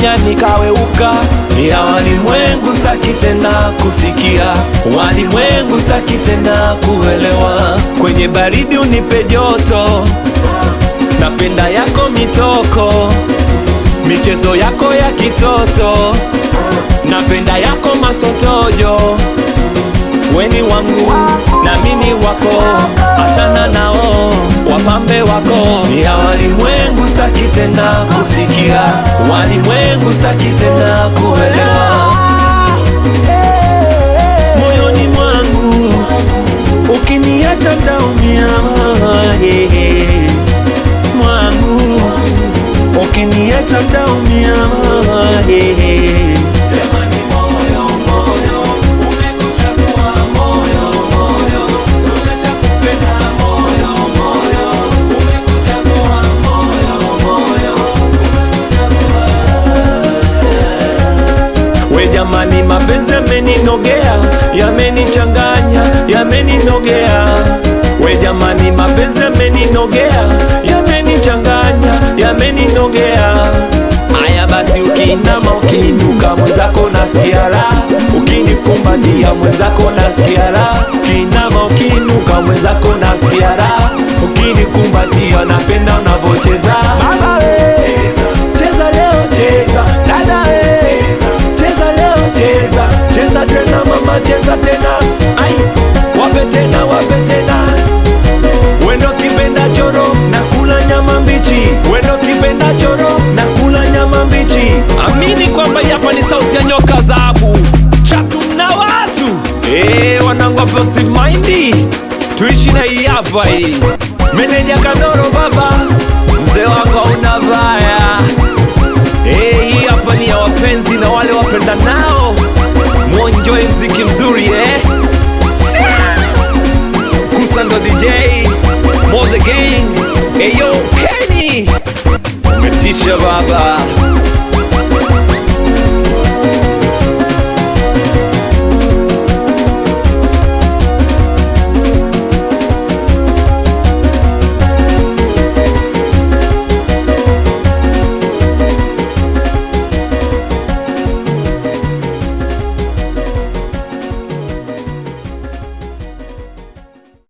kanifanya nikaweuka. Ya walimwengu staki tena kusikia, walimwengu staki tena kuelewa. Kwenye baridi unipe joto, napenda yako mitoko, michezo yako ya kitoto, napenda yako masotojo. Weni wangu na mini wako, achana nao wapambe wako. Ya walimwengu staki tena kusikia, walimwengu staki tena kuelewa. Moyoni mwangu ukiniacha taumia, hehe. mwangu ukiniacha taumia, hehe. Jamani, moyo moyo umekuchagua, moyo moyo umeshakupenda, moyo moyo umekuchagua, moyo moyo umekuchagua. We jamani, mapenzi yameninogea, yamenichanganya, yameninogea. We jamani, mapenzi yameninogea, yamenichanganya, yameninogea. Aya basi, ukiinama ukiinuka, mwenzako nasikia raha, ukinikumbatia mwenzako nasikia raha, ukiinama ukiinuka, mwenzako nasikia raha, ukinikumbatia napenda unavyocheza Baba we, cheza leo, cheza dada we, cheza leo, cheza cheza tena mama, cheza tena, ai wape tena, wape tena Wendo kipenda choro na kula nyama mbichi, wendo kipenda choro na kula nyama mbichi. Amini kwamba hapa ni sauti ya nyoka zabu chatu na watu eh, wanangu wa positive mind, tuishi na hii hapa hii. Meneja Kandoro baba, mzee wangu hauna baya eh, hii hapa ni ya wapenzi na wale wapenda nao, muenjoy mziki mzuri eh. Sia! Kusando DJ Moze Gang Eyo Kenny Umetisha baba